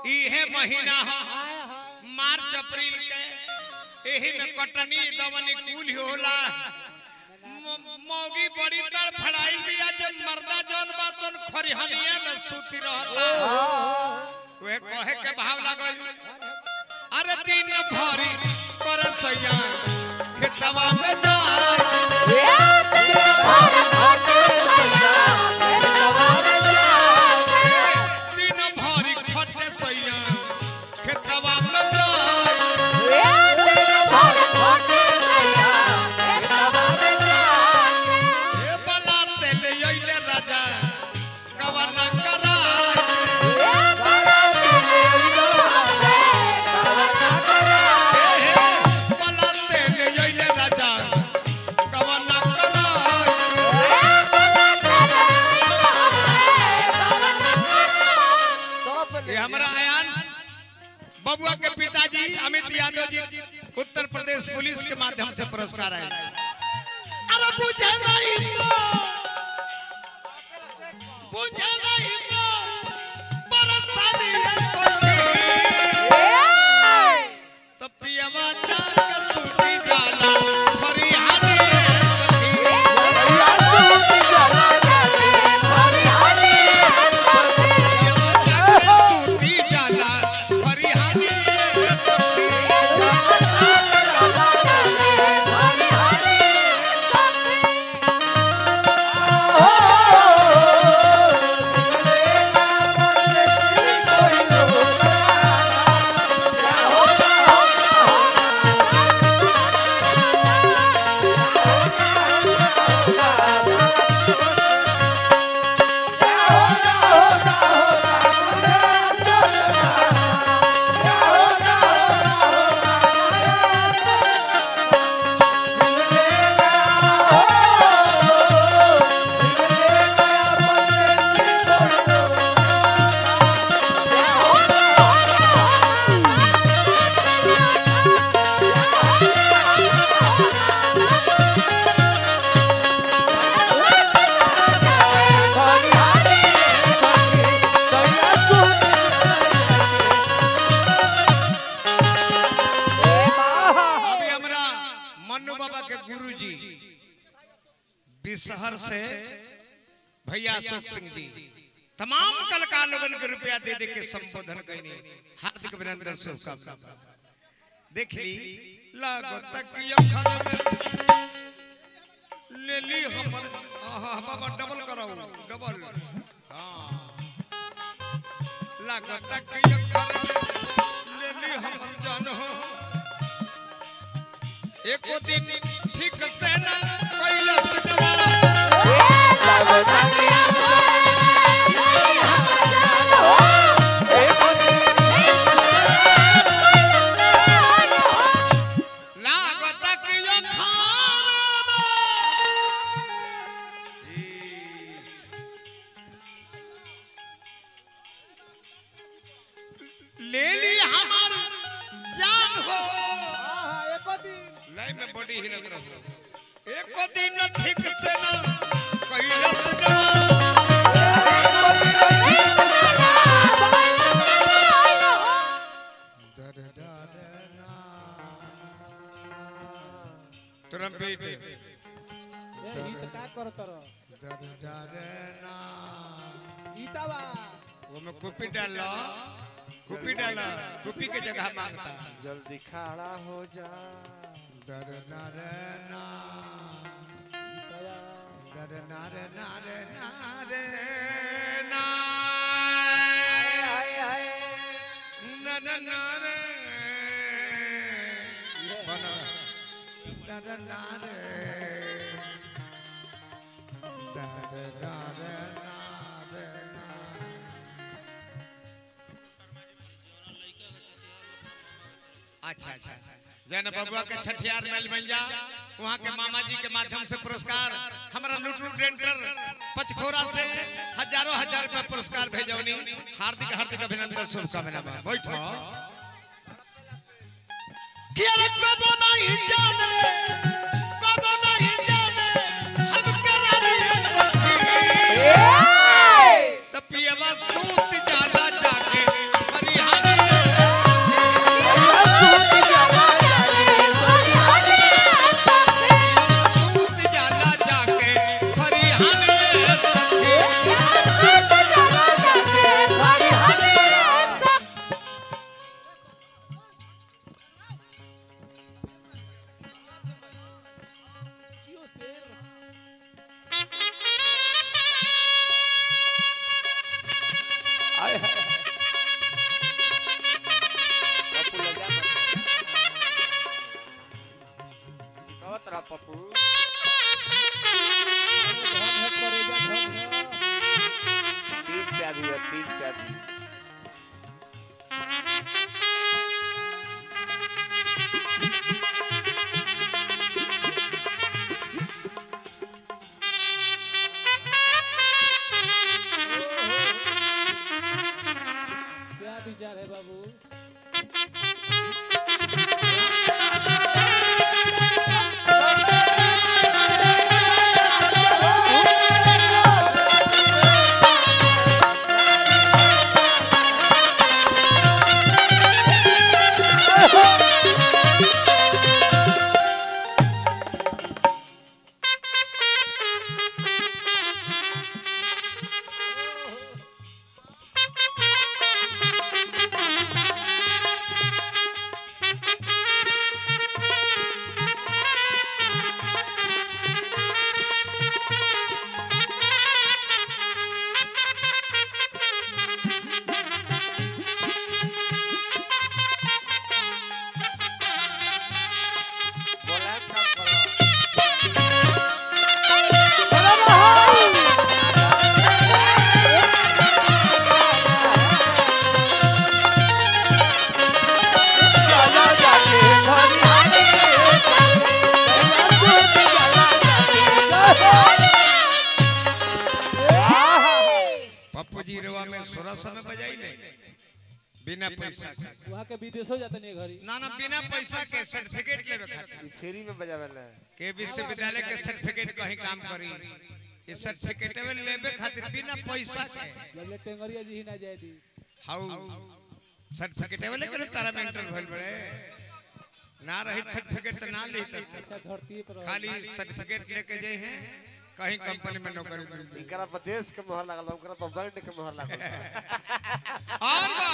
इहे महीना ह हाय हाय मार्च अप्रैल के एही में कटनी दवनी कुल ही होला म- मौगी बड़ी तड़फड़ाई बिया जब मर्दा जौन बा तोन खरिहनिया में सूती रहता वे कहे के भाव लागल अरे दिन भरी कर सैया खेतवा में जाए दिन भरी खटे सैया खेतवा में जाए ए बला तेले अइले राजा गवर्ना कराए बला तेले अइले राजा गवर्ना कराए ये हमारा अयान बबुआ के पिताजी अमित यादव जी उत्तर प्रदेश पुलिस के माध्यम से पुरस्कार आए अरे बुझे नहीं मो बुझे नहीं मो परेशानी है सखी तो पियवा जाकर सूती जाला फरियादी है सखी पियवा जाकर सूती जाला फरियादी है सखी अभी हमरा मन्नू बाबा के गुरुजी बिसहर से भैया अशोक सिंह जी तमाम कलाकार लोगन के रुपया दे दे के संबोधन कैनी हार्दिक अभिनंदन शुभकामना देख ली लागो तक अखर में ले ली हमर आहा बाबा डबल कराओ डबल हां लागो तक अखर में ले ली हमर जान हो एको दिन ठीक से ना कैलस नवा लागत कि यो खाना ले ली हमार जान हो हाँ हाँ एको दिन लाई में बॉडी ही लग रहा एको दिन ठीक से ना कैलस नवा दर दर ना ट्रम्पेट ए हित का करत रह दर दर ना ईतावा वो में कुपी डाल कुपी डाल कुपी के जगह मांगता जल्दी खड़ा हो जा दर दर ना ईतावा दर नारे नारे नारे ना नर नारे बना दर नारे दर नारे नारे ना अच्छा अच्छा जैन बबुआ के छठियार मेल बन जा वहाँ के मामा जी के माध्यम से पुरस्कार हमारा लुटू डेंटर पचखोरा से हजारों हजार रुपया पुरस्कार भेजौनी हार्दिक हार्दिक अभिनंदन शुभकामना बा बैठो कि अरे कबो नहीं जाने कबो नहीं जाने हम करा रहे हैं तो पियवा सूत जाला जाके हरिहर तैयार है बाबू बोला का करो पप्पू जी रवा में सोलह समय बजाई ले बिना पैसा के वहाँ के विदेशो जाते नहीं घरी ना ना बिना पैसा के सर्टिफिकेट लेवे खातिर ई फ्री में बजावेला के विश्वविद्यालय के सर्टिफिकेट कहीं काम करी ये सर्टिफिकेट में लेवे खातिर बिना पैसा के जब ले टेंगरिया जी ही ना जाए दी हाउ सर्टिफिकेट में लेकर तारा में इंटर भइल बड़े ना रही सर्टिफिकेट तो ना लेते अच्छा धरती पर रहो। खाली सर्टिफिकेट लेके जाए हैं कहीं कंपनी में नौकरी मिल गई इनकरा पर देश के मोहर लागल बा ओकरा पर बैंड के मोहर लागल बा और बा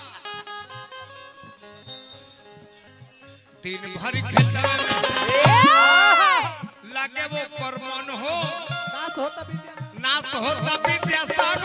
दिन भर खेतवा में लागे वो परमन हो नाश होता विद्या नाश होता विद्यासागर